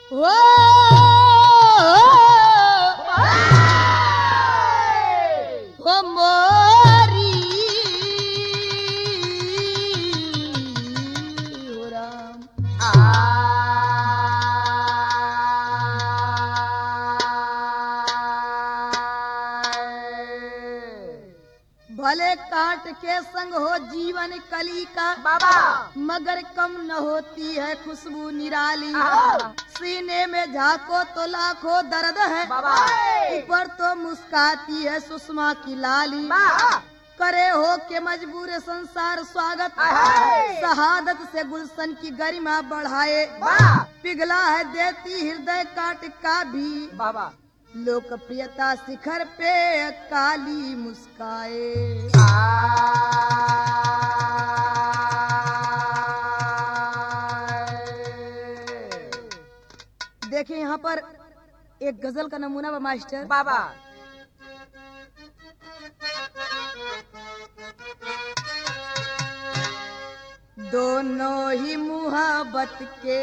ओ ओ मोरी हो राम भले काट के संग हो जीवन कली का बाबा मगर कम न होती है खुशबू निराली आहा। सीने में झाको तो लाखों दर्द है बाबा ऊपर तो मुस्काती है सुषमा की लाली बाबा करे हो के मजबूर संसार स्वागत आहा। शहादत से गुलशन की गरिमा बढ़ाए बाबा पिघला है देती हृदय काट का भी बाबा लोकप्रियता शिखर पे काली मुस्काए देखिए यहाँ पर एक गजल का नमूना बा मास्टर बाबा दोनों ही मुहब्बत के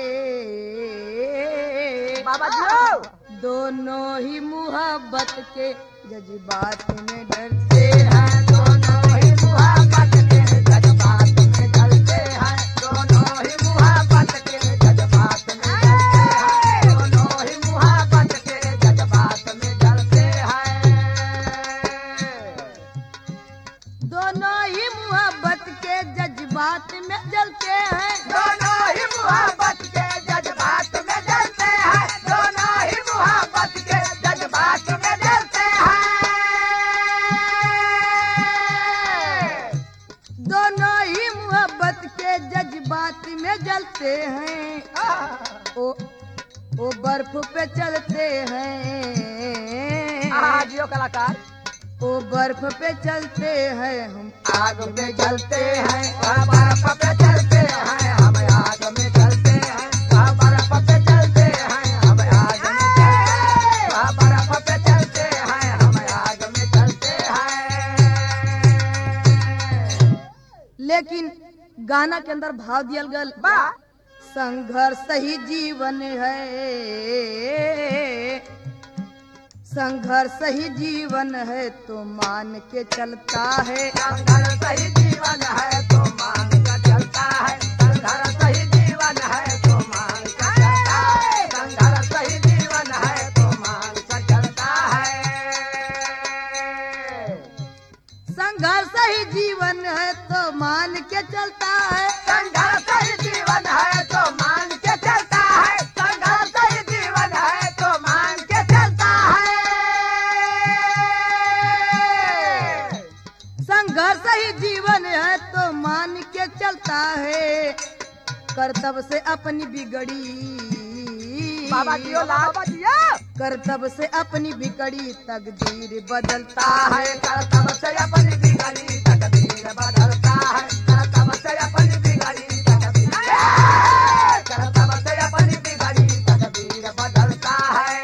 बाबा जी दोनों ही मुहब्बत के जज्बात में डरते हैं दोनों ही मुहब्बत के जज्बात में जलते हैं दोनों ही मुहब्बत के जज्बात में जलते हैं दोनों ही मुहब्बत के जज्बात में जलते हैं दोनों ही मुहब्बत के जज्बात में जलते हैं दोनों ही मुहब्बत के जज्बात में जलते हैं दोनों ही मुहब्बत के जज्बात में जलते हैं दोनों ही मुहब्बत के जज्बात में जलते हैं ओ ओ बर्फ पे चलते हैं हाँ जियो कलाकार ओ बर्फ पे चलते हैं हम आग में जलते हैं वह बर्फ पे चलते हैं हम आग में जलते हैं वह बर्फ पे चलते हैं हम आग में जलते हैं वह बर्फ पे चलते हैं हम आग में जलते हैं लेकिन गाना के अंदर भाव दियल गल बा संघर्ष ही जीवन है संघर्ष ही जीवन है तो मान के चलता है संघर्ष सही जीवन है तो मान का चलता है संघर्ष सही जीवन है तो मान का चलता है संघर्ष सही जीवन है तो मान का चलता है संघर्ष ही जीवन है तो मान के चलता है संघर्ष ही जीवन है तो मान के चलता है संघर्ष ही जीवन है तो मान के चलता है संघर्ष ही जीवन है तो मान के चलता है कर्तव्य से अपनी बिगड़ी बाबा जियो बाबा जियो कर्तव्य से अपनी बिगड़ी तकदीर बदलता ता है करतब से अपनी बिगड़ी तकदीर बदलता है करतब से अपनी बिगड़ी तकदीर करतब से अपनी बिगड़ी तकदीर बदलता है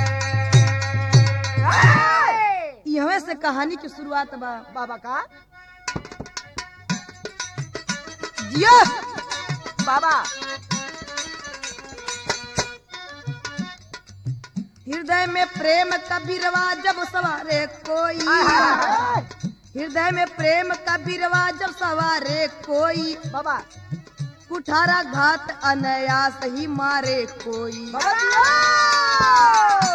यहाँ से कहानी की शुरुआत बा बाबा का जियो बाबा हृदय में प्रेम का बिरवा जब सवारे कोई हृदय में प्रेम का बिरवा जब सवारे कोई बाबा कुठारा घात अनयास ही मारे कोई बाबा जियो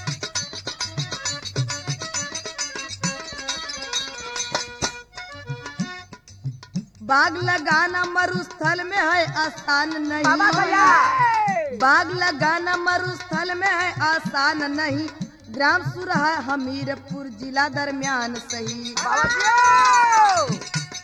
बाग लगाना मरुस्थल में है आसान बाबा नहीं भैया बाग लगाना मरुस्थल में है आसान नहीं ग्राम सुरहा हमीरपुर जिला दरमियान सही बाबा जियो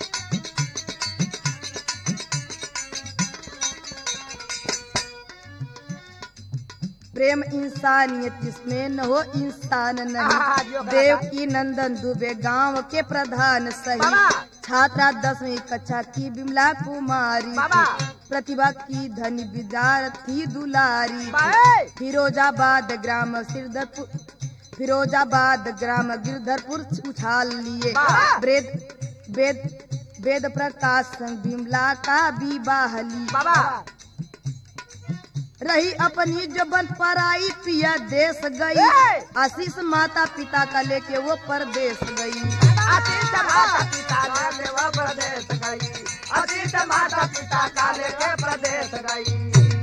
प्रेम इंसानियत जिसमें न हो इंसान हाँ, नहीं जो कहा देव था। की नंदन दुबे गांव के प्रधान सही बाबा। छात्रा दसवीं कक्षा की बिमला कुमारी बाबा। थी। प्रतिभा की धनी विद्यार्थी दुलारी थी। बाए फिरोजाबाद ग्राम सिरदरपुर फिरोजाबाद ग्राम गिरधरपुर उछाल लिए बाबा। वेद वेद वेद प्रकाश संग बिमला का विवाह ली बाबा रही अपनी जबन पराई पिया देश गई ए! आशीष माता पिता का लेके वो परदेश गई अतीत माता पिता का लेवा प्रदेश गई अतीत माता पिता का लेके प्रदेश गई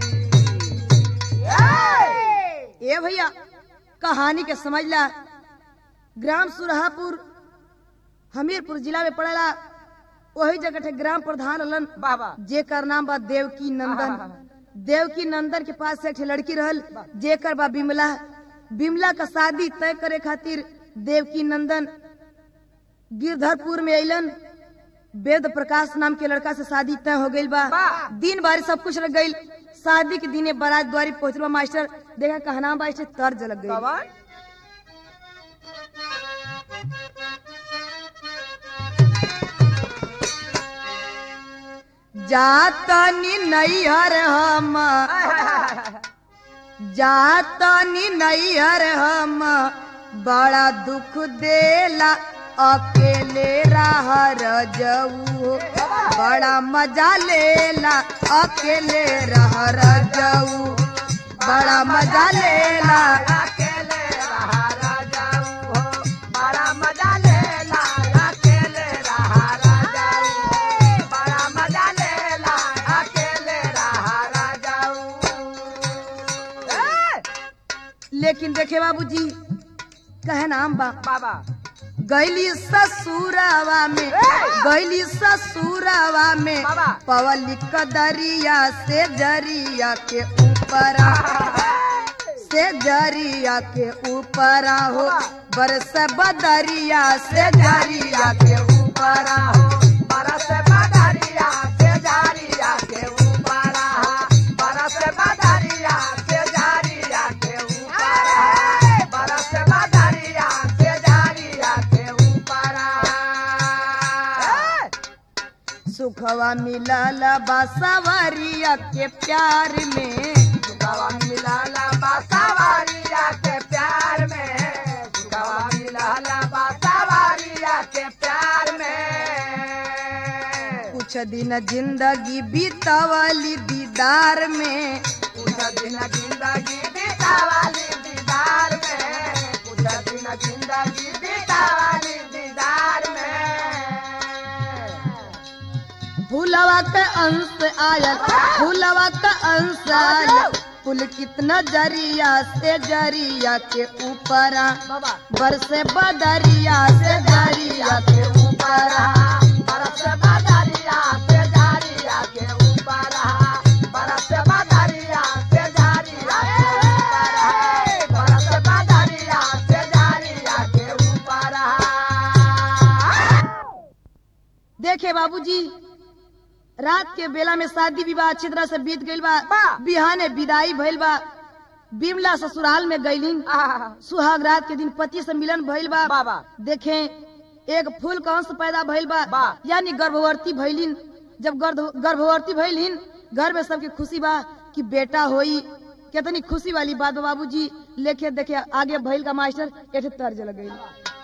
ए! ए भैया कहानी के समझला ग्राम सुरहापुर हमीरपुर जिला में पड़ेला वही जगह ठे ग्राम प्रधान हलन बाबा जेकर नाम बा देवकी नंदन देवकी नंदन के पास एक ठे लड़की रहल जेकर बा बिमला बिमला का शादी तय करे खातिर देवकी नंदन गिरधरपुर में अइलन वेद प्रकाश नाम के लड़का से शादी तय हो गई बा वाह। दिन बारी सब कुछ लग गई शादी के दिने बारात द्वारी पहुंचल बा मास्टर देखा कहना बा इससे तर्ज लग गई बाबा जातनी नैहर हम जातनी नैहर हम बड़ा दुख देला अकेले रहर जाऊ बड़ा मजा लेला अकेले रहर जाऊ बड़ा मजा लेला अकेले रहा राजाऊ हो बड़ा मजा लेला अकेले रहा राजाऊ बड़ा मजा लेला अकेले रहा राजाऊ ए! लेकिन देखे बाबूजी कहे नाम बा बाबा गैली ससुरावा में गैली ससुरावा में बाबा। पवली कदरिया से जरिया के ऊपर से जरिया के ऊपर हो बरस बदरिया से जरिया के ऊपर हो बरस बदरिया से जारिया के ऊपर बरस बदरिया से जारिया के ऊपर बरस बदरिया से जारिया के ऊपर सुखवा मिलल बसवरिया के प्यार में गवा मिलाला बासावारिया के प्यार में गवा मिलाला बासावारिया के प्यार में कुछ दिन जिंदगी बीतवली दीदार में कुछ दिन जिंदगी बीतावाली दीदार में कुछ दिन जिंदगी बीतावाली दीदार में फूलवा का अंश आयल फूलवा का अंश आयल फूल कितना जरिया से जरिया के ऊपर बाबा बरसे बदरिया से जरिया के ऊपर बरस बदरिया से जारिया के ऊपर बरस बदरिया से जारिया के ऊपर बरस बदरिया से जारिया के ऊपर देखे बाबूजी रात के बेला में शादी विवाह अच्छी तरह से बीत गईल बा बा। बिहाने विदाई भइल बा बिमला ससुराल में गईलिन सुहाग रात के दिन पति से मिलन भइल बा बाबा। देखे एक फूल का अंश पैदा भइल बा बा। यानी गर्भवती भइलिन जब गर्भ- गर्भवती भइलिन घर में सबके खुशी बा कि बेटा होई कितनी खुशी वाली बात बा बाबूजी लेके देखे आगे भइल का मास्टर एठे तर्ज लग गई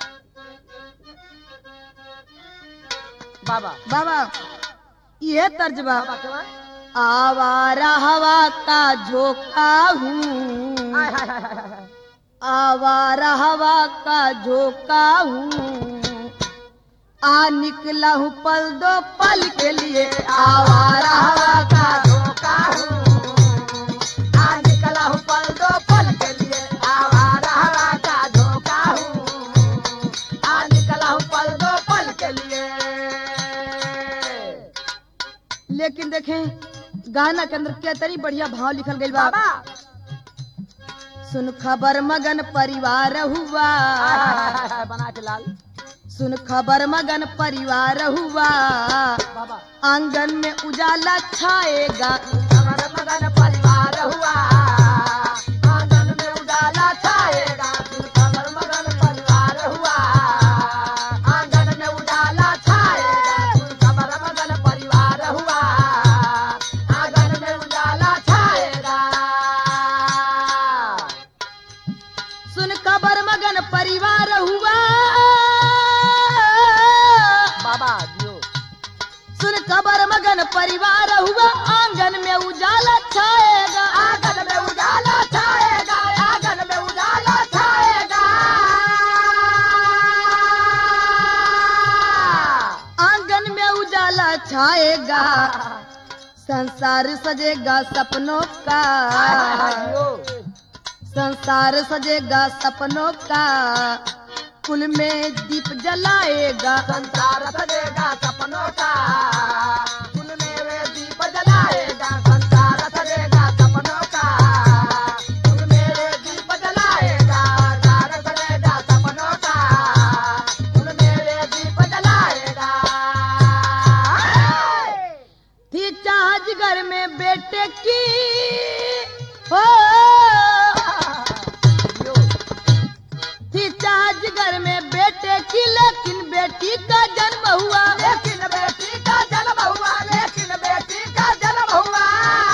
बाबा बाबा ये तर्ज बा बाबा के बाद? आवारा हवा का झोंका हूँ हाय, हाय, हाय, हाय, हाय। आवारा हवा का झोंका हूँ आ निकला हूँ पल दो पल के लिए आवारा हवा का धोखा हूँ आ निकला हूँ पल दो पल के लिए आवारा हवा का धोखा हूँ आ निकला हूँ पल दो पल के लिए लेकिन देखें गाना के अंदर कितनी बढ़िया भाव लिखल गई बा बाबा सुन खबर मगन परिवार हुआ हाय, हाय, हाय, हाय, हाय, बना के लाल सुन खबर मगन परिवार हुआ बाबा आंगन में उजाला छाएगा हमारा मगन परिवार हुआ आंगन में उजाला छाएगा हमारा मगन परिवार हुआ आंगन में उजाला छाएगा हमारा मगन परिवार हुआ आंगन में उजाला छाएगा सुन खबर मगन परिवार हुआ बाबा दियो सुन खबर मगन परिवार हुआ आंगन में उजाला संसार सजेगा सपनों का जियो संसार सजेगा सपनों का कुल में दीप जलाएगा संसार सजेगा सपनों का कुल में वे दीप जलाएगा संसार सजेगा सपनों का कुल में वे दीप जलाएगा संसार सजेगा सपनों का कुल में वे दीप जलाएगा थी चाहज घर में बेटे की हो जियो थी चाहज घर में बेटे की लेकिन बेटी का जन्म हुआ लेकिन बेटी का जन्म हुआ लेकिन बेटी का जन्म हुआ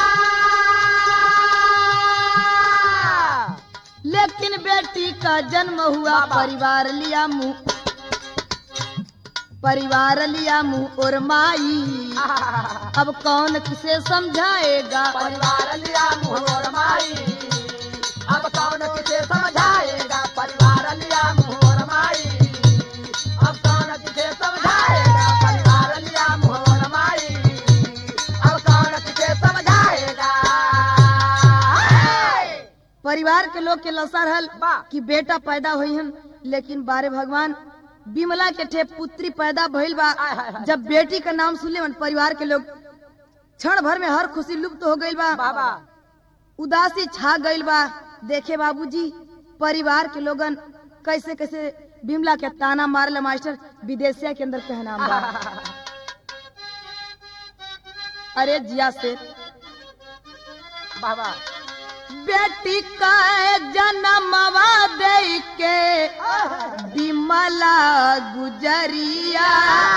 लेकिन बेटी का जन्म हुआ बाबा। परिवार लिया मुंह परिवार लिया मुंह और माई अब कौन किसे समझाएगा परिवार लिया मुहर माई अब कौन किसे समझाएगा परिवार लिया मुहर माई अब कौन किसे समझाएगा परिवार लिया मुहर माई अब कौन किसे समझाएगा परिवार के लोग के लसा रहल बा। कि बेटा पैदा हुई हन लेकिन बारे भगवान बिमला के ठे पुत्री पैदा भइल बा आय, हाय, हाय। जब बेटी का नाम सुनले मन परिवार के लोग क्षण भर में हर खुशी लुप्त हो गइल बा बाबा उदासी छा गइल बा देखे बाबूजी परिवार के लोगन कैसे कैसे बिमला के ताना मारल मास्टर विदेशिया के अंदर पहनाम बा अरे जिया से बाबा बेटी का जन्मवा दे के बिमला गुजरिया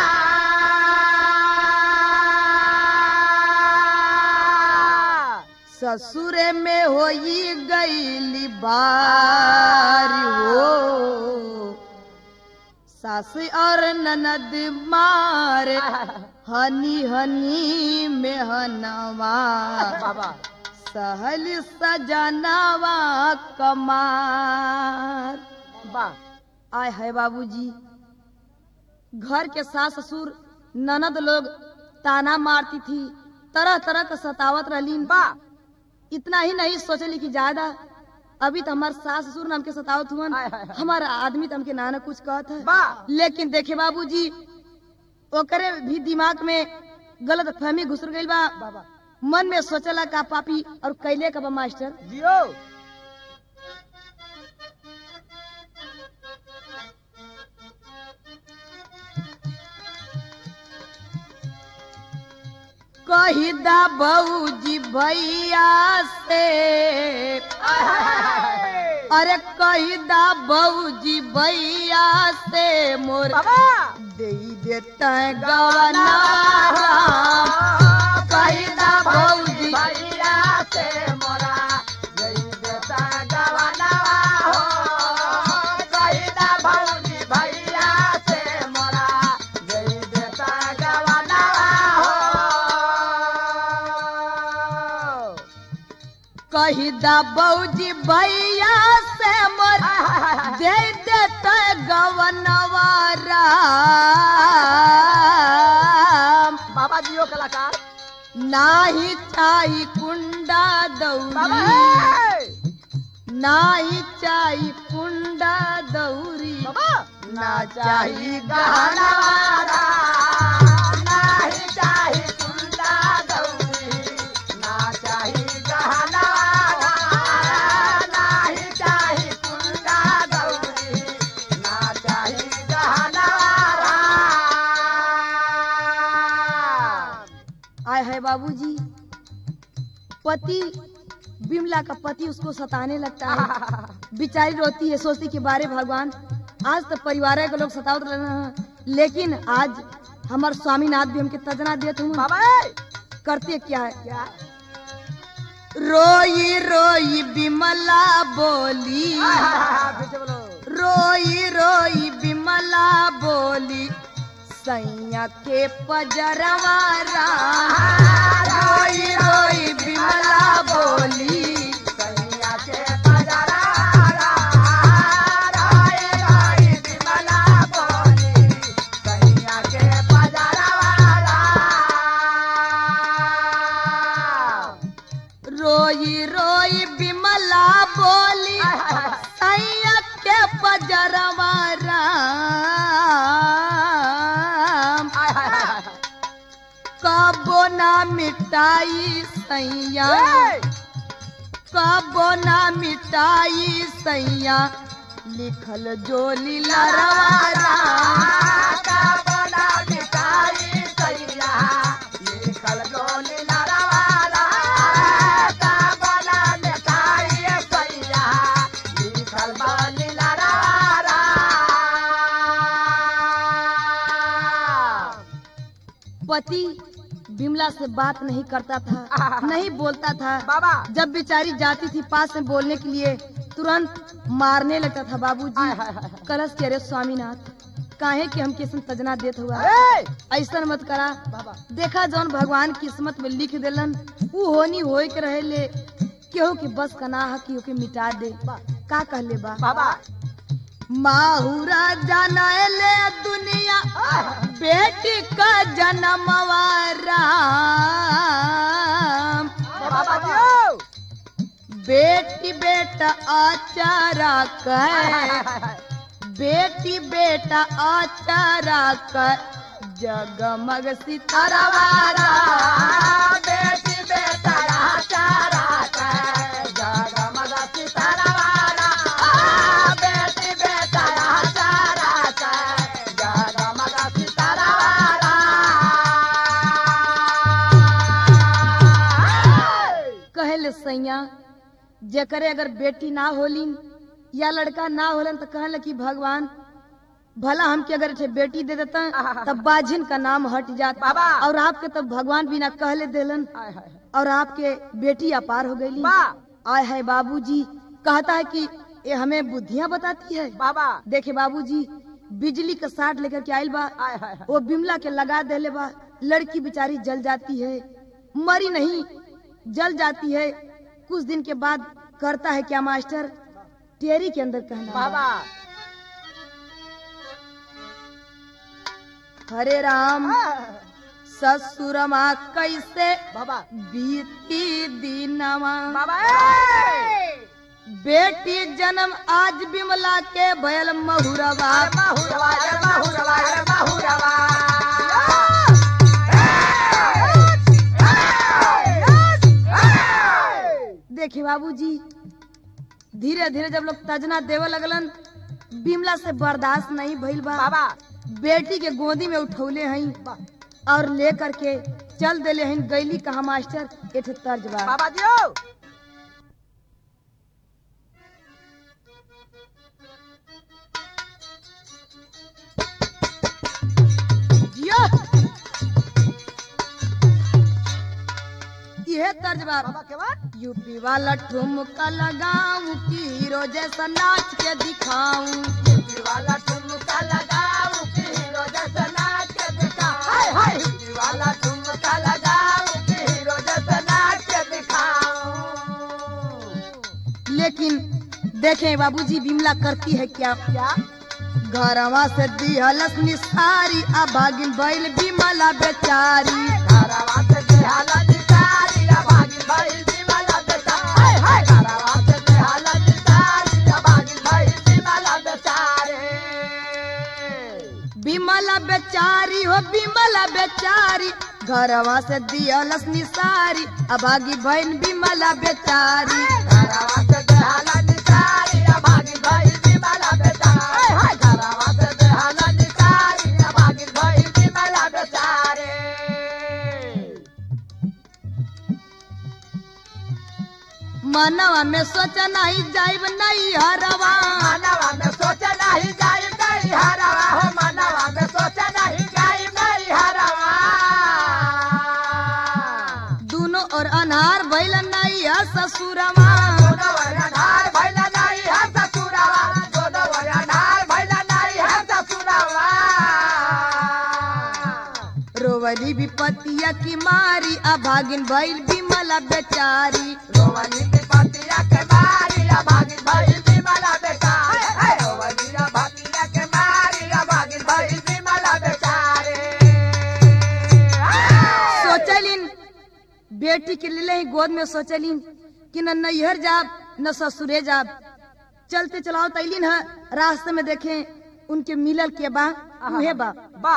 ससुर में होई गईली बारी हो सास और ननद मार हनी हनी में हनवा बाबा सहल सजनवा कमार बा आय है बाबूजी घर के सास ससुर ननद लोग ताना मारती थी तरह तरह का सतावत रहलीन बा इतना ही नहीं सोचली कि ज्यादा अभी तो हमार सास ससुर ने हमके सतावत हुआ आय, हाय, हाय। हमारा आदमी तो हमके नाना कुछ कहत है बा लेकिन देखे बाबूजी ओकरे भी दिमाग में गलत फहमी घुस गई बा बाबा मन में सोचला का पापी और कैले का बा मास्टर जियो कही दा बऊजी भैया से अरे कही दा बऊजी भैया से मोर बाबा दे देता गवना कही दा बऊजी भैया से मोरा गई बेटा गवनवा हो कही दा भौजी भैया से मोरा गई बेटा गवनवा हो कही दा बऊजी भैया से मोर दे देता गवनवा राम बाबा जियो कलाकार नाही चाही कुंडा बाबा दौरी हे! नाही चाही कुंडा दौरी बाबा ना चाही गहना गहना नाही चाही कुंडा गौरी ना चाही गहना नाही चाही कुंडा गौरी ना चाही गहना आय है बाबूजी पति बिमला का पति उसको सताने लगता है बिचारी रोती है सोचती कि बारे भगवान आज तो परिवार के लोग सतावत रहे हैं लेकिन आज हमार स्वामीनाथ भी हमके तजना देते हूँ बाबा हे! करते क्या है क्या रोई रोई बिमला बोली पीछे बोलो रोई रोई बिमला बोली सैया के पजरवा राम। रोई रोई बिमला बोली सैया के पजरा राय राय विमला बोली सैया के पजरा रोई रोई बिमला बोली हाय, हाय, हाय। सैया के पजरवा राम हाय, हाय, हाय, हाय। कबो ना मिटाई सैया ए! कबो ना मिटाई सैया लिखल जो लीला रवा काबना मिठाई सैया, लिखल डोली लड़वाला। काबना मिठाई सैया, लिखल डोली लड़वाला। पति बिमला से बात नहीं करता था नहीं बोलता था बाबा जब बेचारी जाती थी पास में बोलने के लिए तुरंत मारने लगता था हाय, बाबूजी हाय, हाय, हाय। कलश के अरे स्वामीनाथ काहे कि हम किस्म तजना देत हुआ ए! ऐसा मत करा बाबा देखा जौन भगवान किस्मत में लिख देलन ऊ होनी होए के रहे ले केहू के बस का ना है कि ओके मिटा दे का कहले बा बाबा माहुरा जानले दुनिया बेटी का जन्मवा राम बाबा दियो बेटी बेटा आचारा कह बेटी बेटा आचारा कर जगमग सितारा वारा बेटी बेटा चारा जगमग सितारा वाला बेटी बेटा चारा जगमग सितारा वाला कहले सैया जेकरे अगर बेटी ना होलिन या लड़का ना होलन तो कहले कि भगवान भला हमके अगर ठे बेटी दे देता तब बाजिन का नाम हट जाता बाबा। और आपके तब भगवान बिना कहले देलन और आपके बेटी अपार हो गई वाह। आय है बाबूजी कहता है कि ये हमें बुद्धियां बताती है बाबा देखे बाबूजी बिजली का साठ लेकर के आयल बा आय हाय हाय। वो बिमला के लगा देले बा लड़की बेचारी जल जाती है मरी नहीं जल जाती है कुछ दिन के बाद करता है क्या मास्टर टेरी के अंदर कहना बा। बाबा हरे राम ससुरमा कैसे बाबा बीती दीनमा बाबा ए! बेटी जन्म आज बिमला के भयल महुरवा बाहुरवा रे बाहुरवा रे बाहुरवा देखिए बाबूजी धीरे धीरे जब लोग तजना देवे लगलन बिमला से बर्दाश्त नहीं भइल बा बाबा बेटी के गोदी में उठौले हई और ले करके चल देले हई गैली कहा मास्टर एठ तर्ज बा बाबा दियो जियो यह तर्ज बा बाबा के बाद यूपी वाला ठुमका लगाऊं की हीरो जैसा नाच के दिखाऊं वाला ठुमका लगाऊं कि हीरो जैसा नाच के दिखा हाय हाय वाला ठुमका लगाऊं कि हीरो जैसा नाच के दिखाऊं लेकिन देखें बाबूजी बिमला करती है क्या क्या घरवा से दिहलस निसारी आ भागिन बैल बिमला बेचारी घरवा से देहाला निसारी आ भागिन भइल बिमला बेटा हाय हाय घरवा से देहाला निसारी आ भागिन भइल बिमला बेचारे बिमला बेचारी हो बिमला बेचारी घरवा से दिहलस निसारी आ भागी बहन बिमला बेचारी घरवा से देहाला निसारी आ भागिन भइल बिमला बेटा हाय हाय घरवा से देहाला निसारी आ भागिन भइल बिमला बेचारे मनवा में सोचा नहीं जाइब नहीं हरवा मनवा में सोचा नहीं जाई नहीं हरवा हो मनवा में सोचा नहीं जाई नहीं हरवा दोनों और अनहार भइल नहीं है ससुरवा दोनों वरनार भइला नहीं है ससुरवा दोनों वरनार भइला नहीं है ससुरवा रोवली विपतिया की मारी आ भागिन भइल बिमला बेचारी रोवनी की पतिया के मारी आ भागिन भइल बिमला बेटा हाय हाय रोवनी आ भतिया के मारी आ भागिन भइल बिमला बेचारे हाय! सोचलिन बेटी के लिए ही गोद में सोचलिन कि न नैहर जाब न ससुरे जाब चलते चलाओ तैलीन है रास्ते में देखें उनके मिलल के बा उहे बा बा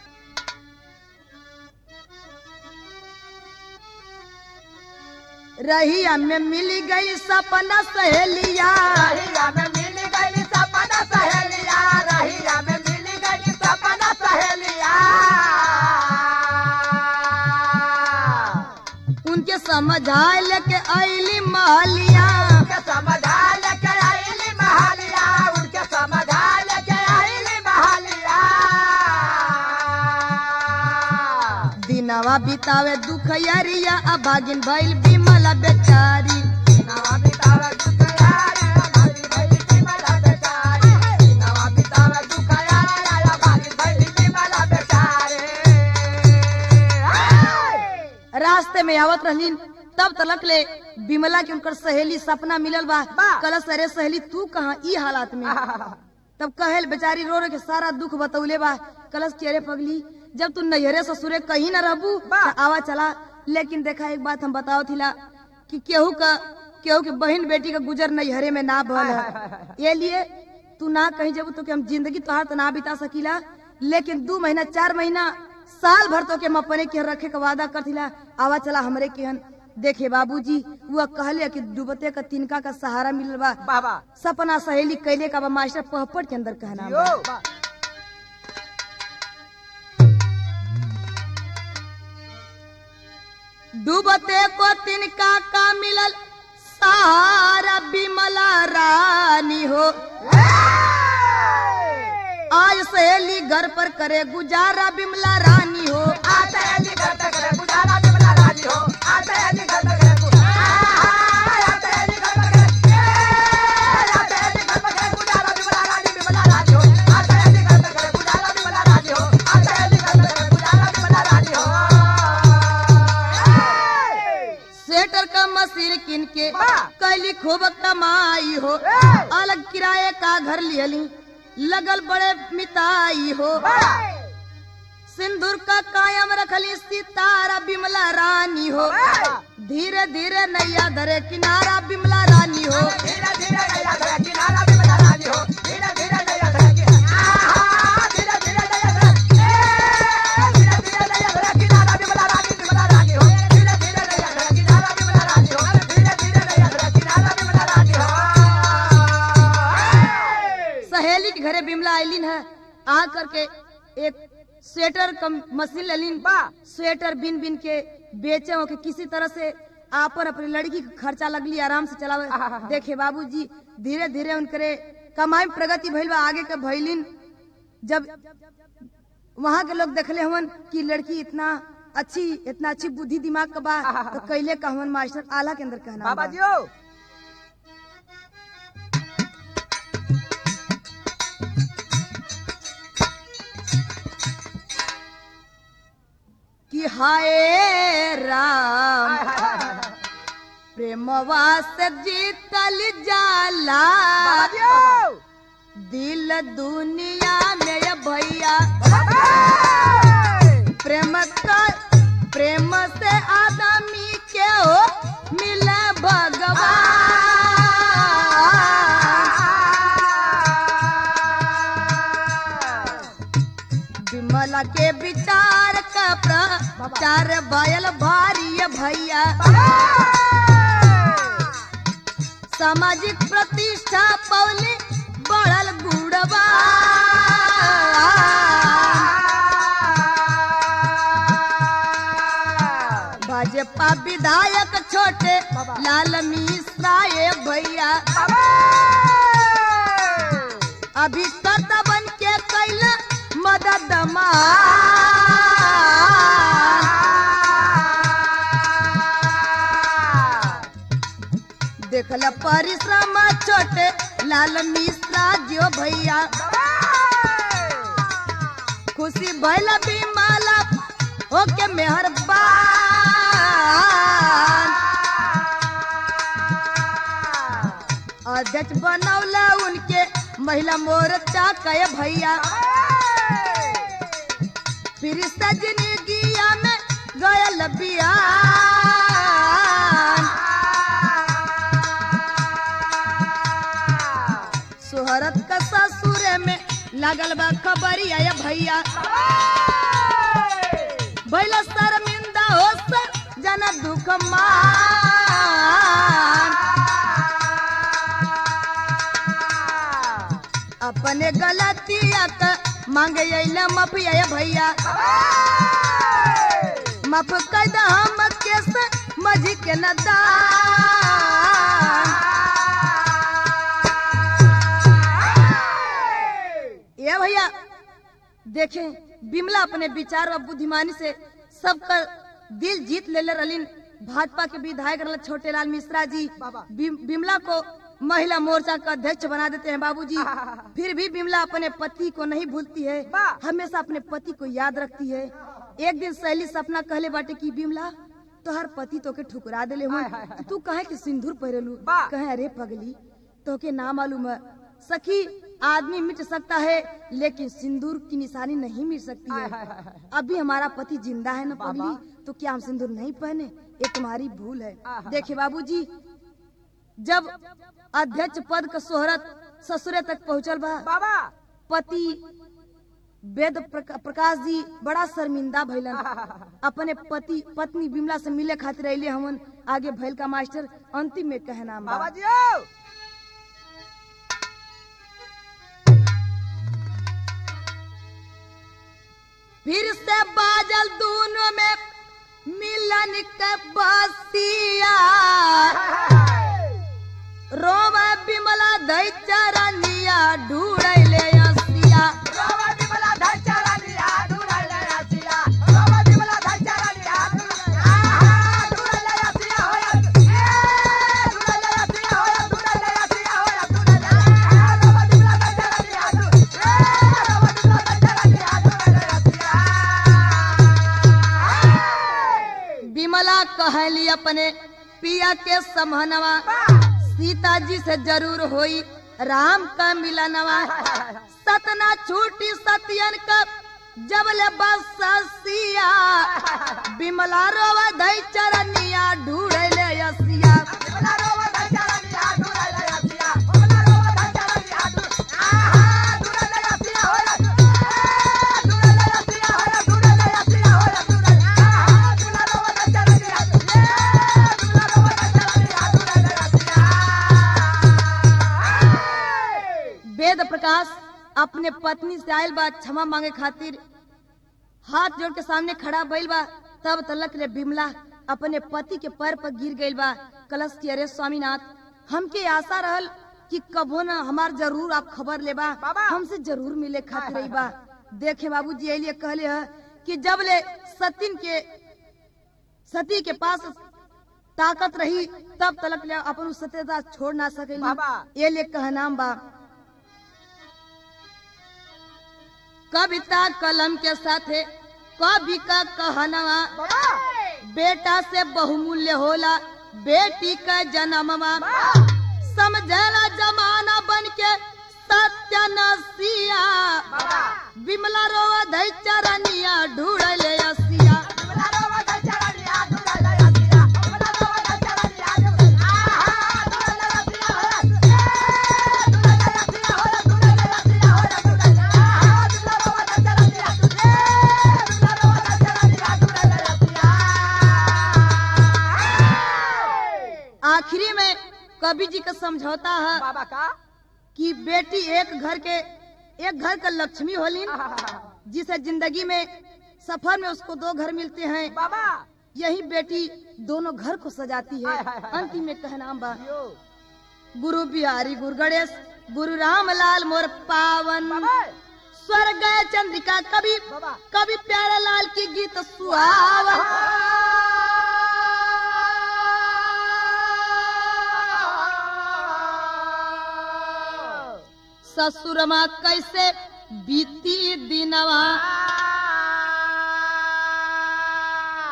रहिया में मिल गई सपना सहेलिया रहिया में मिल गई सपना सहेलिया रहिया में मिल गई सपना सहेलिया उनके समझाए लेके आईली महलिया उनके समझा लेके आईली महालिया उनके समझा लेके आईली महालिया दिनवा बितावे दुख यरिया अभागिन भइल बिमला बेचारी नवा बितावे दुख यारे हमारी भई बिमला बेचारे नवा बितावे दुख यारे आया भागी भई बिमला बेचारे रास्ते में आवत रहलीन तब तलक ले बिमला के उनकर सहेली सपना मिलल बा बा। कलश अरे सहेली तू कहाँ ई हालात में तब कहेल बेचारी रो रो के सारा दुख बतौले बा कलश के अरे पगली जब तू नैहरे ससुरे कहीं न रहबू बा। त आवा चला लेकिन देखा एक बात हम बताओ थिला कि केहू का केहू के बहन बेटी का गुजर नैहरे में ना भल है ये लिए तू ना कहीं जब तो कि हम जिंदगी तोहार तो ना बिता सकीला लेकिन दू महीना चार महीना साल भर तो के हम अपने के रखे का वादा करथिला आवा चला हमरे केहन देखे बाबूजी वो कहले कि डूबते का तिनका का सहारा मिलल बा बाबा सपना सहेली कैले का बा मास्टर पहपट के अंदर कहना बा। यो डूबते को तिनका का मिलल सहारा बिमला रानी हो आज सहेली घर पर करे गुजारा बिमला रानी हो आते हैं जी घर तक रे गुजारा बिमला राजी हो आते हैं जी घर तक रे गुजारा आते हैं जी घर तक रे आते हैं जी घर तक रे गुजारा बिमला राजी बिमला राजी हो आते हैं जी घर तक रे गुजारा बिमला राजी हो आते हैं जी घर तक रे गुजारा बिमला राजी हो स्वेटर का मशीन किन के वाह! कैली खूब कमाई हो ए! अलग किराए का घर लियली लगल बड़े मिताई हो सिंदूर का कायम रखली सितारा बिमला रानी हो वाह! धीरे धीरे नैया धरे किनारा बिमला रानी हो धीरे धीरे नया धरा किनारा बिमला राजी हो धीरे धीरे नया धरा किनारा धीरे धीरे नया धरा धीरे धीरे नया धरा किनारा बिमला राजी बिमला राजी हो धीरे धीरे नया धरा किनारा बिमला राजी हो धीरे धीरे नया धरा किनारा बिमला राजी हो सहेली के घरे बिमला आईलिन है आ करके एक स्वेटर का मशीन लेलिन वाह! स्वेटर बिन बिन के बेचे हो के किसी तरह से आपन अपनी लड़की के खर्चा लगली आराम से चलावे देखे बाबूजी धीरे धीरे उनकरे कमाई में प्रगति भइल बा आगे के भइलिन जब वहाँ के लोग देखले हवन कि लड़की इतना अच्छी इतना अच्छी बुद्धि दिमाग का बा तो कैले का हवन मास्टर आला के अंदर कहना बाबा बा। जी हो कि हाय राम प्रेमवा से जीतल जाला बाबा जी हो दिल दुनिया में ये भैया प्रेम का प्रेम से आदमी के हो मिले भगवान विमला के विचार का प्रचार भयल भारी भैया सामाजिक प्रतिष्ठा पौली बढ़ल गुड़वा भाजपा विधायक छोटे लाल मिश्रा ये भैया अभी कदबन के कैला मदद देखल परिश्रम छोटे लाल मिश्रा जो भैया खुशी भैल बिमला ओके मेहरबान अध्यक्ष बनौला उनके महिला मोर्चा कय भैया फिर सजनी गिया में गयल बियान लागल बा खबरिया या भैया भैला शर्मिंदा हो सर जना दुख मान अपने गलतिया का मांगे अइला माफिया या भैया माफ कर दा हम केस मजी के नदान ये भैया देखें बिमला अपने विचार और बुद्धिमानी से सबका दिल जीत ले ले रलीन भाजपा के विधायक रहल छोटेलाल मिश्रा जी बाबा। बिम- बिमला को महिला मोर्चा का अध्यक्ष बना देते हैं बाबूजी फिर भी बिमला अपने पति को नहीं भूलती है वाह। हमेशा अपने पति को याद रखती है एक दिन सहेली सपना कहले बाटे की बिमला तोहर पति तो के ठुकरा देले हुए हाय, हाय, हाय। तू कहे कि सिंदूर पहिरलू वाह। कहे अरे पगली तो के ना मालूम है सखी आदमी मिट सकता है लेकिन सिंदूर की निशानी नहीं मिट सकती हाय, है हाय, हाय, हाय। अभी हमारा पति जिंदा है ना बाबा। पगली तो क्या हम सिंदूर नहीं पहने ये तुम्हारी भूल है आहा। देखिए बाबूजी जब अध्यक्ष पद का शोहरत ससुरे तक पहुंचल बा बाबा पति वेद प्रका- प्रकाश जी बड़ा शर्मिंदा भइलन अपने पति पत्नी बिमला से मिले खातिर अइले हमन आगे भइल का मास्टर अंतिम में कहना बा बाबा जी ओ फिर से बाजल दोनों में मिलन के बसिया रोम बिमला दई चरनिया ढूढ़ले असिया बाबा जी मला धचारा लिया दुराले आसिया बाबा जी मला धचारा लिया आहा दुराले आसिया होया ए दुराले आसिया होया दुराले आसिया होया दुराले बाबा जी मला धचारा लिया दु ए बाबा जी मला धचारा लिया दुराले आसिया बिमला कहली अपने पिया के समहनवा सीता जी से जरूर होई राम का मिलनवा सतना छूटी सतियन का जबले बसिया बिमला रोवा दई चरनिया ढूढ़ले असिया मला रोवा धचारा लिया दुराले आसिया मला रोवा धचारा लिया दु आहा दुराले आसिया होया ए दुराले आसिया होया दुराले आसिया होया दुराले आहा मला रोवा धचारा लिया दु ए मला रोवा धचारा लिया दुराले आसिया वेद प्रकाश अपने पत्नी से आयल बा क्षमा मांगे खातिर हाथ जोड़ के सामने खड़ा भइल बा तब तलक रे बिमला अपने पति के पैर पर गिर गइल बा कलश की अरे स्वामीनाथ हमके आशा रहल कि कबो न हमार जरूर आप खबर लेबा बाबा। हमसे जरूर मिले खातिर रही बा देखे बाबूजी ये लिए कहले ह कि जब ले सतीन के सती के पास ताकत रही तब तलक ले अपन उ सत्यता छोड़ ना सकेली बाबा। ये लिए कहनाम बा कविता कलम के साथे कवि का कहनवा बाबा बेटा से बहुमूल्य होला बेटी का जन्मवा समझला जमाना बन के सत्य नसिया बाबा विमला रोवा धई चरनिया ढूढ़ले असिया मला रोवा धचारा लिया दुराले आसिया मला रोवा धचारा लिया दु आहा दुराले आसिया होया ए दुराले आसिया होया दुराले आसिया होया दुराले आहा दुराले रोवा धचारा लिया दु ए दुराले रोवा धचारा लिया दुराले आसिया आखिरी में कवि जी का समझौता है बाबा का कि बेटी एक घर के एक घर का लक्ष्मी होलिन जिसे जिंदगी में सफर में उसको दो घर मिलते हैं बाबा यही बेटी दोनों घर को सजाती है हाय, हाय, हाय, अंतिम में कहना बा यो गुरु बिहारी गुरु गणेश गुरु रामलाल मोर पावन बाबा स्वर्ग गए चंद्रिका कवि बाबा कवि प्यारे लाल की गीत सुहावन ससुरमा कैसे बीती दिनवा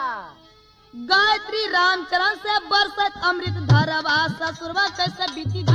गायत्री रामचरण से बरसत अमृत धरवा ससुरमा कैसे बीती